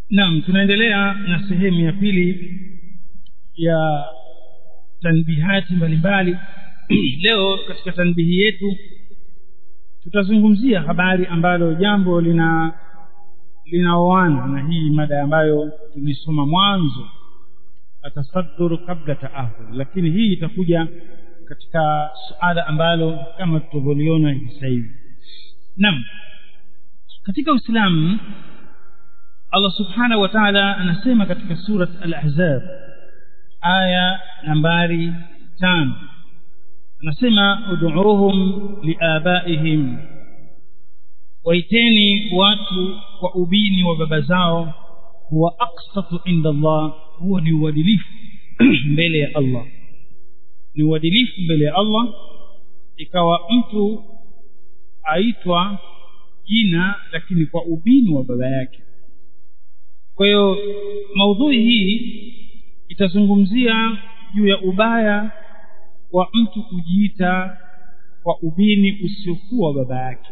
naam tunaendelea na sehemu ya pili ya tanbihati mbalimbali leo katika tanbihi yetu tutazungumzia habari ambalo jambo lina linaoana na hii mada ambayo tulisoma mwanzo atasaddur kabla taahur lakini hii itakuja katika suala ambalo kama tutavyoliona hivi sasa hivi naam katika uislamu allah subhanahu wa taala anasema katika surat al-ahzab aya nambari tano anasema ud'uuhum liabaihim waiteni watu kwa ubini wa baba zao huwa aqsatu inda allah huwa ni uadilifu mbele ya allah ni uadilifu mbele ya allah ikawa mtu aitwa jina lakini kwa ubini wa baba yake kwa hiyo maudhui hii itazungumzia juu ya ubaya wa mtu kujiita kwa ubini usiokuwa baba yake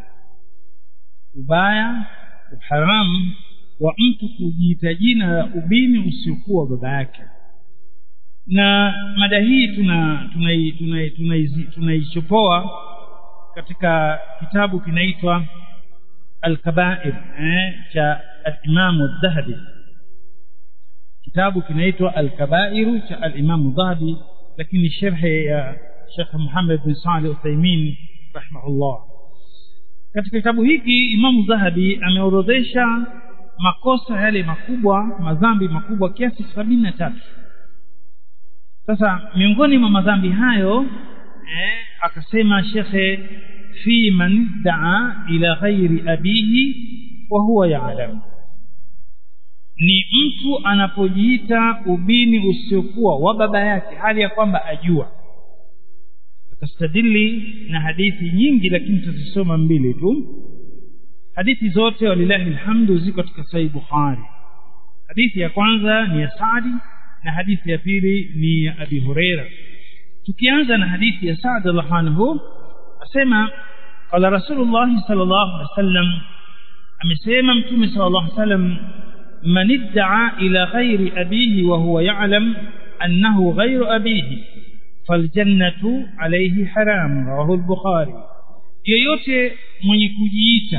ubaya uharamu wa mtu kujiita jina la ubini usiokuwa baba yake na mada hii tuna tunaichopoa tuna, tuna, tuna katika kitabu kinaitwa alkabair eh, cha alimamu dhahabi kitabu kinaitwa alkabairu cha alimamu dhahabi lakini sherhe ya shekh muhammad bin salih uthaimin rahimahullah katika kitabu hiki imamu dhahabi ameorodhesha makosa yale makubwa madhambi makubwa kiasi sabini na tatu sasa miongoni mwa madhambi hayo eh, akasema shekhe fi man daa ila ghairi abihi wa huwa yaalamu ni mtu anapojiita ubini usiokuwa wa baba yake hali ya kwamba ajua akastadili na hadithi nyingi lakini tutazisoma mbili tu hadithi zote walilahi lhamdu ziko katika sahih bukhari hadithi ya kwanza ni ya sadi na hadithi ya pili ni ya abi hureira tukianza na hadithi ya saad radhiallahu anhu asema qala rasulullahi sallallahu alaihi wasallam amesema mtume sallallahu alaihi wasallam من ادعى إلى غير أبيه وهو يعلم أنه غير أبيه فالجنة عليه حرام رواه البخاري yoyote mwenye kujiita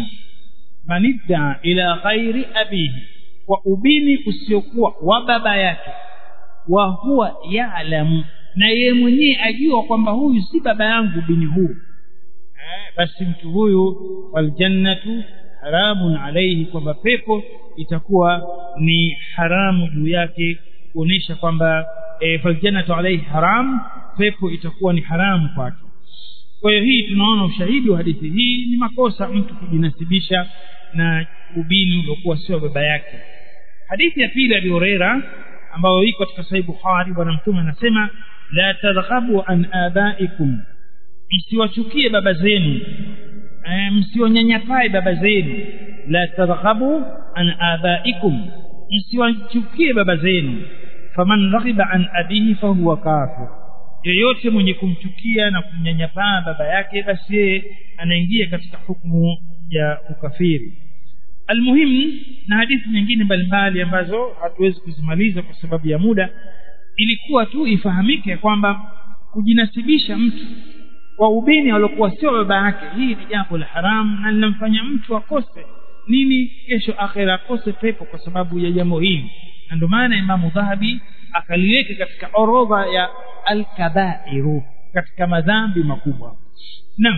manidda ila ghairi abihi kwa ubini usiokuwa wa baba yake wa huwa yalamu na yeye mwenyewe ajua kwamba huyu si baba yangu ubini huu eh, basi mtu huyu waljannatu haramun alaihi kwamba pepo itakuwa ni haramu juu yake kuonesha kwamba e, faljannatu alaihi haram pepo itakuwa ni haramu kwake kwa hiyo hii tunaona ushahidi wa hadithi hii ni makosa mtu kujinasibisha na ubini uliokuwa sio baba yake hadithi ya pili abi hureira ambayo iko katika sahih bukhari bwana mtume anasema la tadhhabu an abaikum msiwachukie baba zenu e, msiwanyanyapae baba zenu la tadhhabu an abaikum msiwachukie baba zenu faman raghiba an abihi fahuwa kafir yeyote mwenye kumchukia na kumnyanyapaa baba yake basi yeye anaingia katika hukumu ya ukafiri almuhimu na hadithi nyingine mbalimbali ambazo hatuwezi kuzimaliza kwa sababu ya muda ilikuwa tu ifahamike kwamba kujinasibisha mtu kwa ubini waliokuwa sio baba yake hii ni jambo la haramu na linamfanya mtu akose nini kesho akhera akose pepo kwa sababu ya jambo hili na ndio maana imamu dhahabi akaliweka katika orodha ya alkabairu katika madhambi makubwa naam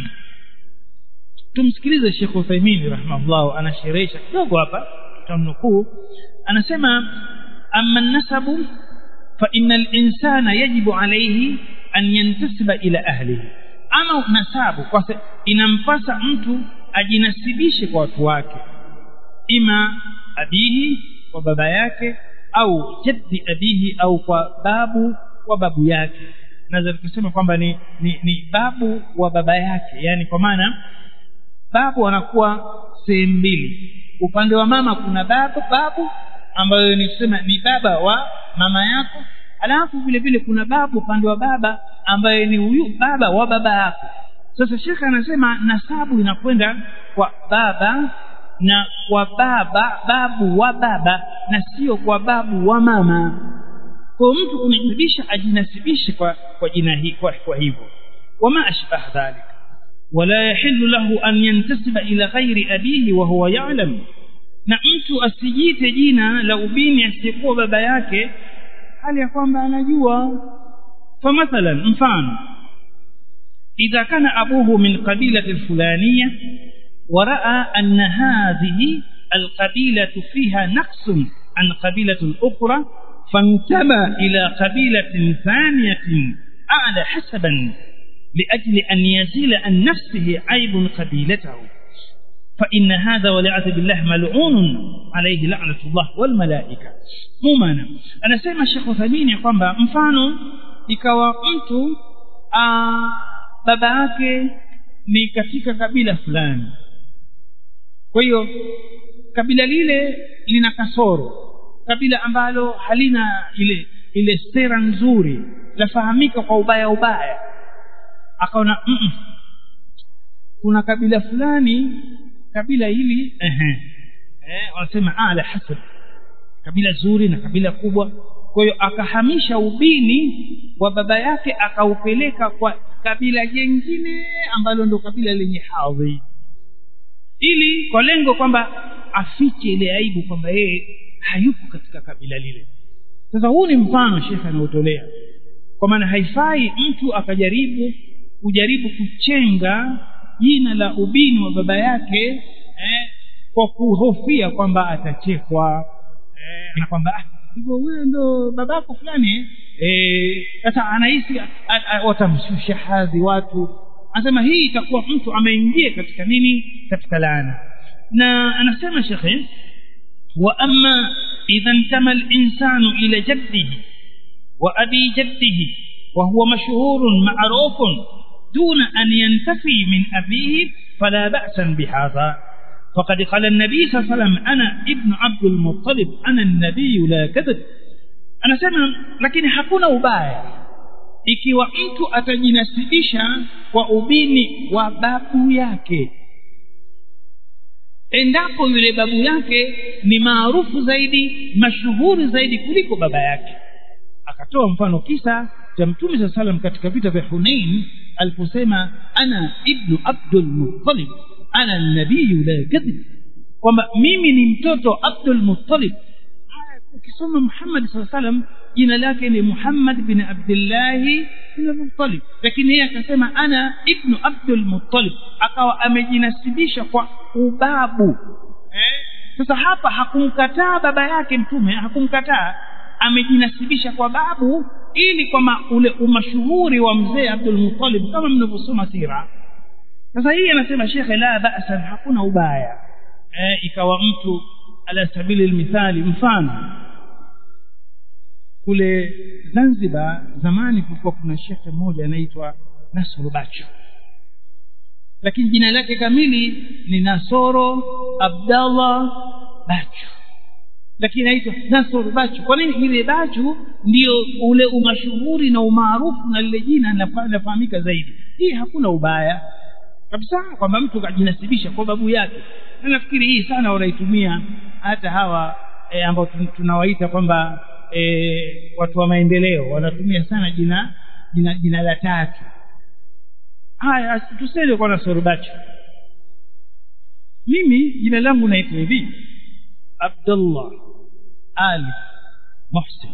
tumsikilize shekh uthaimini rahimahullah anasherehesha kidogo hapa tutamnukuu anasema ama nasabu fa ina linsana yajibu alaihi an yantasiba ila ahlihi ama nasabu kwa inampasa mtu ajinasibishe kwa watu wake ima abihi kwa baba yake au jaddi abihi au kwa babu wa babu yake naweza tukasema kwamba ni, ni, ni babu wa baba yake yani kwa maana babu anakuwa sehemu mbili upande wa mama kuna babu babu ambayo ni kusema ni baba wa mama yako alafu vile vile kuna babu upande wa baba ambaye ni huyu baba wa baba yako sasa shekhe anasema nasabu inakwenda kwa baba na kwa baba babu wa baba na sio kwa babu wa mama kwa mtu kunasibisha ajinasibishe kwa kwa jina hii kwa, kwa hivyo wama ashbah dhalik ولا يحل له أن ينتسب إلى غير أبيه وهو يعلم na mtu asijite jina la ubini asiyekuwa baba yake hali ya kwamba anajua famathalan mfano idha kana abuhu min qabilati alfulaniya ورأى أن هذه القبيلة فيها نقص عن قبيلة أخرى فانتمى إلى قبيلة ثانية أعلى حسبا لأجل أن يزيل عن نفسه عيب قبيلته فإن هذا والعياذ بالله ملعون عليه لعنة الله والملائكة مumana anasema Sheikh Uthaymeen kwamba mfano ikawa mtu aa, baba yake ni katika kabila fulani kwa hiyo kabila lile lina kasoro kabila ambalo halina ile ile sera nzuri lafahamika kwa ubaya ubaya akaona mm -mm. kuna kabila fulani kabila hili ehe eh wanasema ala hasab kabila zuri na kabila kubwa kwa hiyo akahamisha ubini wa baba yake akaupeleka kwa kabila jengine ambalo ndo kabila lenye hadhi ili kwa lengo kwamba afiche ile aibu kwamba yeye hayupo katika kabila lile sasa huu ni mfano shekhe anaotolea kwa maana haifai mtu akajaribu kujaribu kuchenga jina la ubini wa baba yake eh, kwa kuhofia kwamba atachekwa eh, na kwamba ah, hivyo wewe ndo babako fulani sasa eh, anahisi watamshusha hadhi watu anasema hii itakuwa mtu ameingia katika nini katika laana na anasema shekhe wa amma idha ntama linsanu ila jaddihi wa abi jaddihi وهو مشهور معروف دون أن ينتفي من أبيه فلا بأس بهذا فقد قال النبي صلى الله عليه وسلم أنا ابن عبد المطلب أنا النبي لا كذب أنا سمع لكن hakuna ubaya ikiwa mtu atajinasibisha kwa ubini wa babu yake endapo yule babu yake ni maarufu zaidi mashuhuri zaidi kuliko baba yake akatoa mfano kisa cha mtume saa salam katika vita vya hunain aliposema ana ibnu abdul muttalib ana nabiyu la kadhib kwamba mimi ni mtoto abdul muttalib ukisoma muhammad saa salam jina lake ni muhammad bin abdillahi bin muttalib lakini yeye akasema ana ibnu abdul muttalib akawa amejinasibisha kwa ubabu eh? sasa hapa hakumkataa baba yake mtume hakumkataa amejinasibisha kwa babu ili kwamba ule umashuhuri wa mzee Abdul Muttalib kama mnavyosoma sira sasa hii anasema shekhe la ba'sa hakuna ubaya eh, ikawa mtu ala sabili almithali mfano kule Zanzibar zamani kulikuwa kuna shekhe mmoja anaitwa Nasoro Bacho lakini jina lake kamili ni Nasoro Abdallah Bacho lakini aitwa Nasr Bachu. Kwa nini ile Bachu ndio ule umashuhuri na umaarufu na lile jina linafahamika zaidi? Hii hakuna ubaya kabisa kwamba mtu kajinasibisha kwa babu yake, na nafikiri hii sana wanaitumia hata hawa e, ambao tunawaita kwamba e, watu wa maendeleo wanatumia sana jina jina, jina la tatu. Haya, tusende kwa Nasr Bachu. Mimi jina langu naitwa hivi Abdullah Ali Muhsin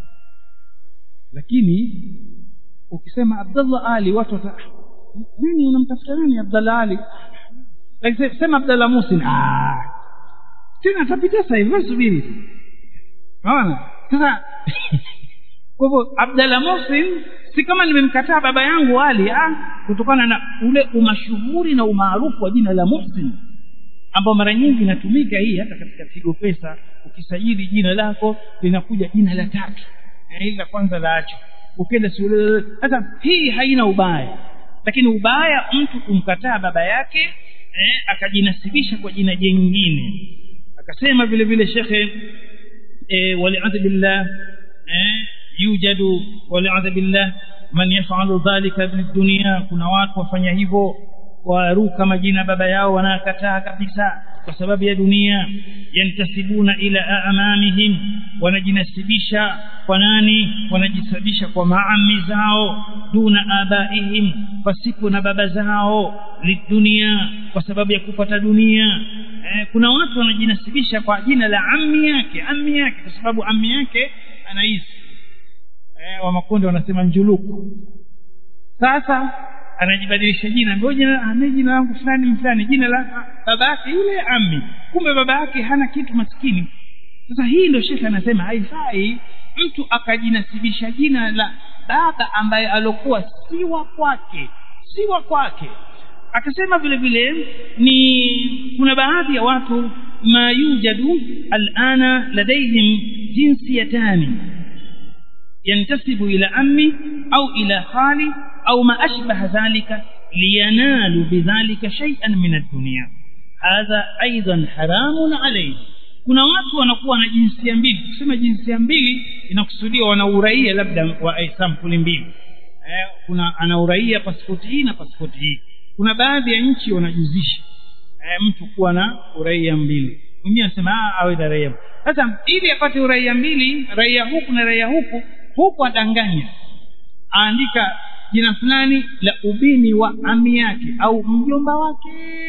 lakini ukisema Abdullah Ali watu wata nini unamtafuta nani Abdullah Ali lakini sema Abdullah Muhsin ah tena atapita sasa hivi subiri unaona sasa kwa hivyo Abdullah Muhsin si kama nimemkataa baba yangu Ali ah kutokana na ule umashuhuri na umaarufu wa jina la Muhsin ambao mara nyingi inatumika hii hata katika Tigo Pesa ukisajili jina lako linakuja jina la tatu hili la kwanza la acho ukienda sasa hii haina ubaya lakini ubaya mtu kumkataa baba yake eh, akajinasibisha kwa jina jingine akasema vile vile shekhe eh, waliadhi billah eh, yujadu waliadhi billah man yafalu dhalika min dunia kuna watu wafanya hivyo waruka majina baba yao wanakataa kabisa kwa sababu ya dunia yantasibuna ila amamihim wanajinasibisha kwa nani wanajisabisha kwa maami zao duna abaihim pasipo na baba zao lidunia kwa sababu ya kupata dunia eh, kuna watu wanajinasibisha kwa jina la ammi yake ammi yake kwa sababu ammi yake anaishi eh, wa makundi wanasema njuluku sasa anajibadilisha jina ngoja ame jina langu fulani fulani jina la baba yake yule ammi kumbe baba yake hana kitu maskini sasa hii ndio shekhe anasema haifai mtu akajinasibisha jina la baba ambaye alokuwa si wa kwake si wa kwake akasema vile vile ni kuna baadhi ya watu ma yujadu alana ladaihim jinsiyatani ينتسب إلى عمي أو إلى خالي أو ما أشبه ذلك لينالوا بذلك شيئا من الدنيا هذا أيضا حرام عليه kuna watu wanakuwa na jinsia mbili kusema jinsia mbili inakusudia wana uraia labda wa sampuli mbili eh, kuna ana uraia pasipoti hii na pasipoti hii kuna baadhi ya nchi wanajuzisha eh, mtu kuwa na uraia mbili mwingine anasema awe na raia sasa ili apate uraia mbili raia huku na raia huku huku adanganya aandika jina fulani la ubini wa ami yake au mjomba wake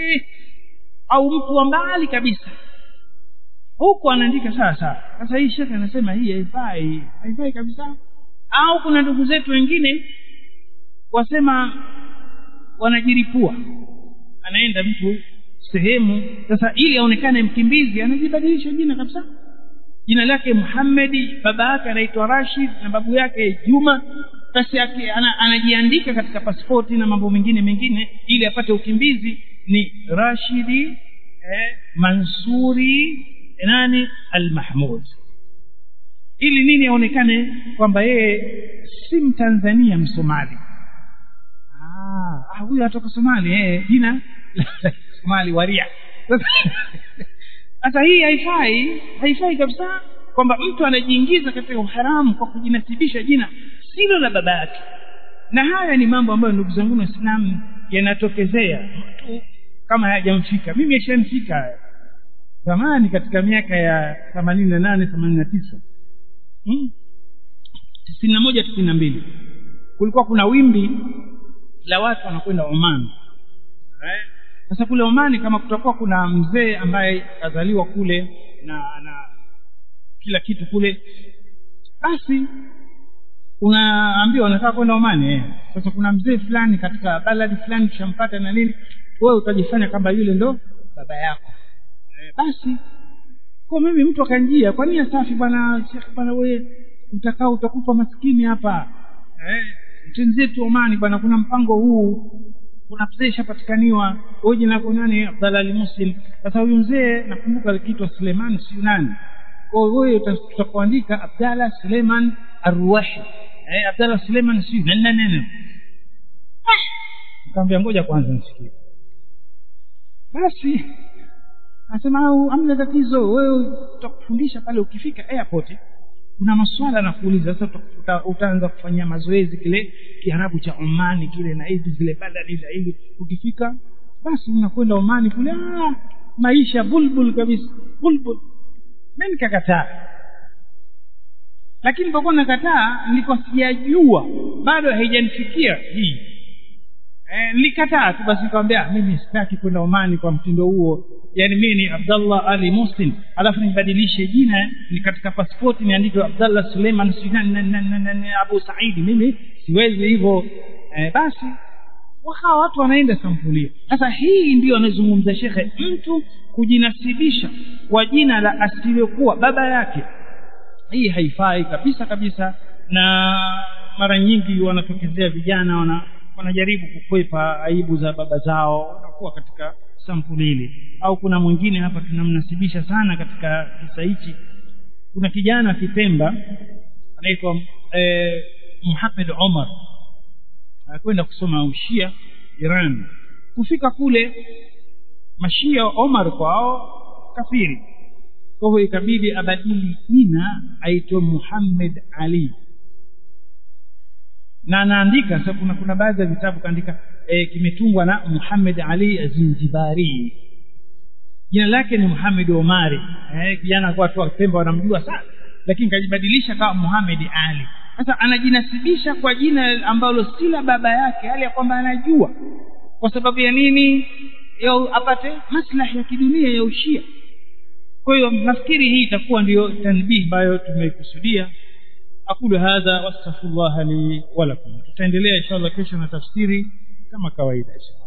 au mtu wa mbali kabisa huku anaandika sawa sawa sasa hii shekhe anasema hii haifai haifai kabisa au kuna ndugu zetu wengine wasema wanajiripua anaenda mtu sehemu sasa ili aonekane mkimbizi anajibadilisha jina kabisa jina lake Muhammadi baba yake anaitwa Rashid na babu yake Juma basi yake ana, anajiandika katika pasipoti na mambo mengine mengine ili apate ukimbizi ni Rashidi eh, Mansuri nani Al-Mahmud ili nini aonekane kwamba yeye si Mtanzania Msomali ah huyu atoka Somali eh jina Somali waria sasa hii haifai haifai kabisa kwamba mtu anajiingiza katika uharamu kwa kujinasibisha jina silo la baba yake na haya ni mambo ambayo ndugu zangu waislamu yanatokezea mtu kama hayajamfika mimi yashanifika haya zamani katika miaka ya themanini na nane themanini na tisa tisini na moja tisini na mbili kulikuwa kuna wimbi la watu wanakwenda Oman sasa kule Omani kama kutakuwa kuna mzee ambaye kazaliwa kule na na kila kitu kule basi unaambiwa unataka kwenda Omani eh. sasa kuna mzee fulani katika baladi fulani tushampata na nini wewe utajifanya kwamba yule ndo baba yako eh, basi kwa mimi mtu akanjia kwa nini safi bwana Sheikh bwana wewe utakao utakufa maskini hapa eh mtenzetu Omani bwana kuna mpango huu kuna mzee shapatikaniwa huyu jina lako nani Abdallah al-Muslim sasa huyu mzee nakumbuka alikiitwa Suleiman siyo nani kwa hiyo wewe tutakuandika Abdallah Suleiman Arwahi eh Abdallah Suleiman siyo nani nani nani nikamwambia ngoja kwanza nisikie basi anasema au amna tatizo wewe tutakufundisha pale ukifika airport kuna maswala nakuuliza sasa uta, utaanza kufanyia mazoezi kile kiarabu cha Omani kile na hizi zile badali za hivi ukifika basi unakwenda Omani kule ah, maisha bulbul kabisa bulbul mimi nikakataa lakini nilipokuwa nakataa nilikuwa sijajua bado haijanifikia hii eh, nilikataa tu basi nikamwambia mimi sitaki kwenda Omani kwa mtindo huo yani mimi ni Abdallah Ali Muslim alafu nibadilishe jina ni katika pasipoti niandike Abdallah Suleiman Abu Saidi mimi siwezi hivyo eh, basi wakawa watu wanaenda sampulia sasa hii ndiyo anazungumza shekhe mtu kujinasibisha kwa jina la asiliyokuwa baba yake hii haifai kabisa kabisa na mara nyingi wanatokezea vijana wana wanajaribu kukwepa aibu za baba zao wanakuwa katika sampuli hili au kuna mwingine hapa tunamnasibisha sana katika kisa hichi kuna kijana Kipemba anaitwa eh, Muhammad Omar anakwenda kusoma ushia Iran kufika kule mashia Omar kwao kafiri kwa hivyo ikabidi abadili jina aitwe Muhammad Ali na anaandika sasa kuna kuna baadhi ya vitabu kaandika e, kimetungwa na Muhammad Ali Zinjibari jina lake ni Muhammad Omari eh kijana kwa watu wa Pemba wanamjua sana lakini kajibadilisha kama Muhammad Ali sasa anajinasibisha kwa jina ambalo si la baba yake hali ya kwamba anajua kwa sababu ya nini ya apate maslahi ya kidunia ya ushia kwa hiyo nafikiri hii itakuwa ndiyo tanbih ambayo tumeikusudia aqulu hadha wastaghfirullah li wa lakum tutaendelea inshallah kesho na tafsiri kama kawaida inshallah